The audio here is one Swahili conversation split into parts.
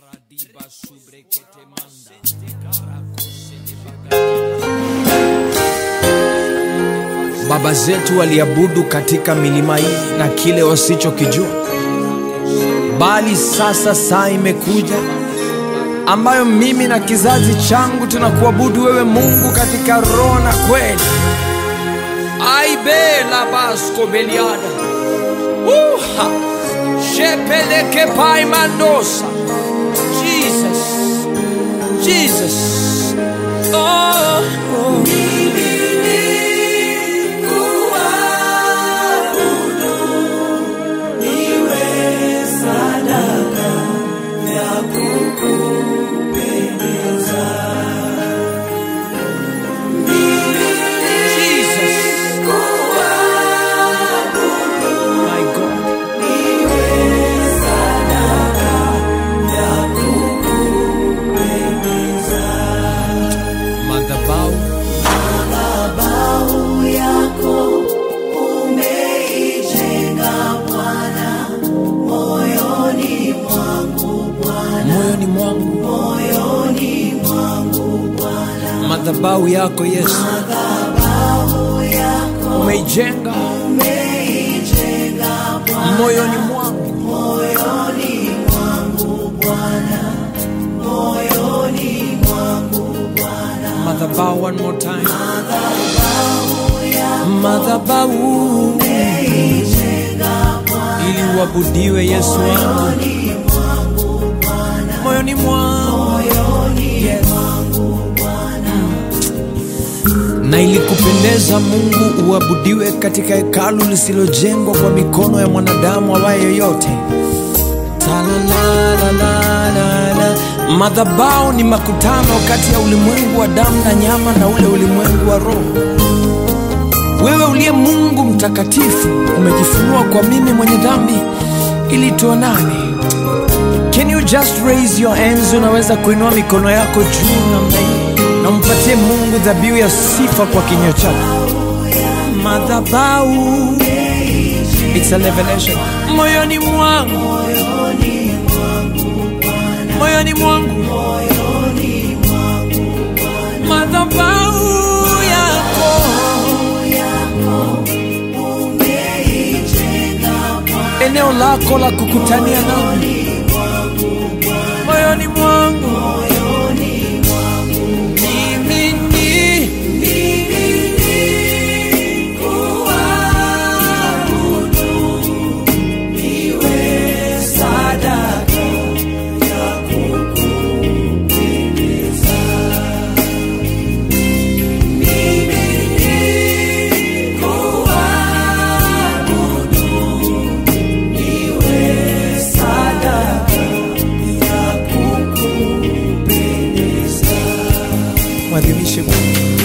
Paradiba subrekete manda. Baba zetu waliabudu katika milima hii na kile wasichokijua, bali sasa saa imekuja ambayo mimi na kizazi changu tunakuabudu wewe Mungu katika roho na kweli. Aibe la basko beliada. Uha. Shepeleke pai mandosa. Jesus. Jesus. Oh. oh. Jesus. My God. Madhabahu Madhabahu yako umeijenga Bwana, moyoni mwangu Bwana, moyoni mwangu, moyoni mwangu Bwana. madhabahu yako Yesu Madhabahu yako umeijenga umeijenga Bwana, moyoni mwangu, moyoni mwangu Bwana, moyoni mwangu Bwana. madhabahu one more time, Madhabahu yako madhabahu umeijenga Bwana, ili uabudiwe Yesu wangu moyoni mwangu Bwana, moyoni mwangu moyoni Yes. mwangu Bwana. na ilikupendeza Mungu uabudiwe katika hekalu lisilojengwa kwa mikono ya mwanadamu awaye yoyote. Talalalalala. Madhabahu ni makutano kati ya ulimwengu wa damu na nyama na ule ulimwengu wa roho. Wewe uliye Mungu mtakatifu umejifunua kwa mimi mwenye dhambi ili tuonane. Can you just raise your hands? Unaweza kuinua mikono yako juu namna hii na umpatie Mungu dhabihu ya sifa kwa kinywa chako. Madhabahu, it's a revelation. Moyoni mwangu, moyoni mwangu, madhabahu yako eneo lako la kukutania nami moyoni mwangu mimi ni mwadhimishe Mungu.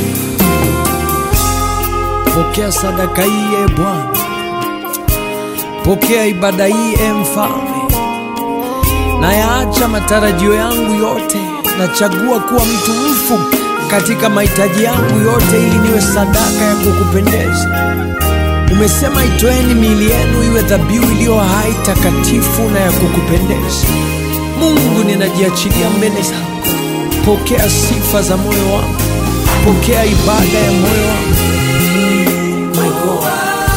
Pokea sadaka hii e Bwana, pokea ibada hii e Mfalme. Nayaacha matarajio yangu yote, nachagua kuwa mtu mfu katika mahitaji yangu yote, ili niwe sadaka ya kukupendeza. Umesema itoeni miili yenu iwe dhabihu iliyo hai, takatifu na ya kukupendeza. Mungu, ninajiachilia mbele zako. Pokea sifa za moyo wangu, pokea ibada ya moyo wangu. My God.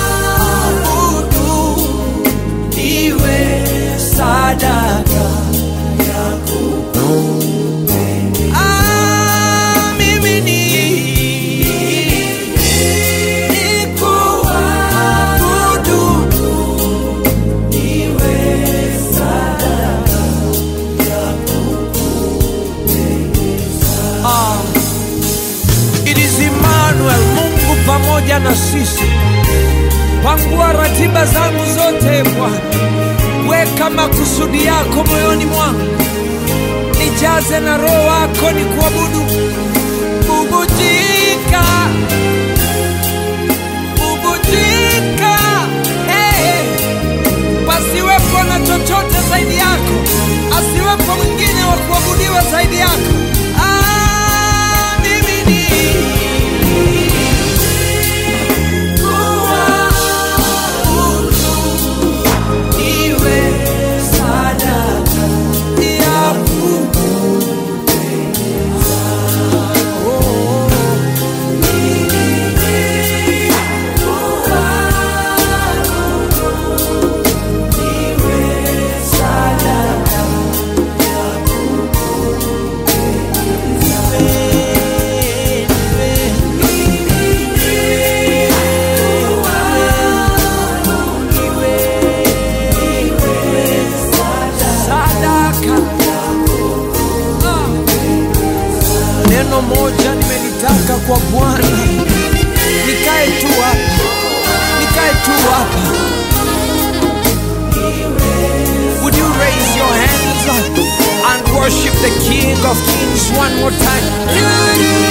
Iwe sadaka Ah, mimi ni- nikuabudu. Ah, it is Emmanuel, Mungu pamoja na sisi. Pangua ratiba zangu zote Bwana, weka makusudi yako moyoni mwangu, nijaze na roho wako ni kuabudu. Bubujika, bubujika, hey. Pasiwepo na chochote zaidi yako, asiwepo mwingine wa kuabudiwa zaidi yako. Ah, mimi ni kuabudu, iwe sadaka ya neno moja nimelitaka kwa Bwana, nikae tu hapa, nikae tu hapa. Would you raise your hands and worship the King of Kings one more time?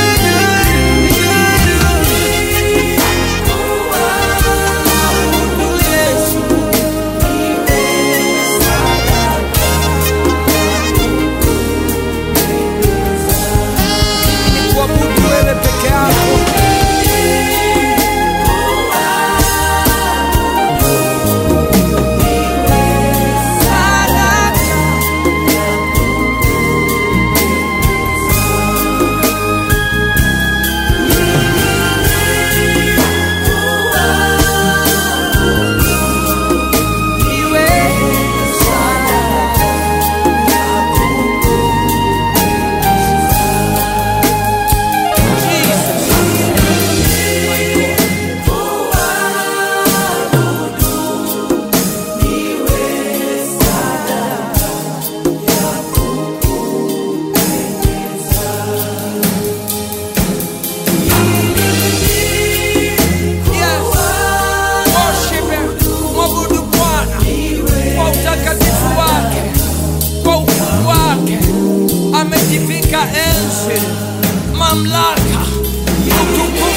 Kuabudu wewe peke yako. Yes. Worship him. Mwabudu Bwana kwa utakatifu wake, kwa ukuu wake. Amejivika enzi, mamlaka, utukufu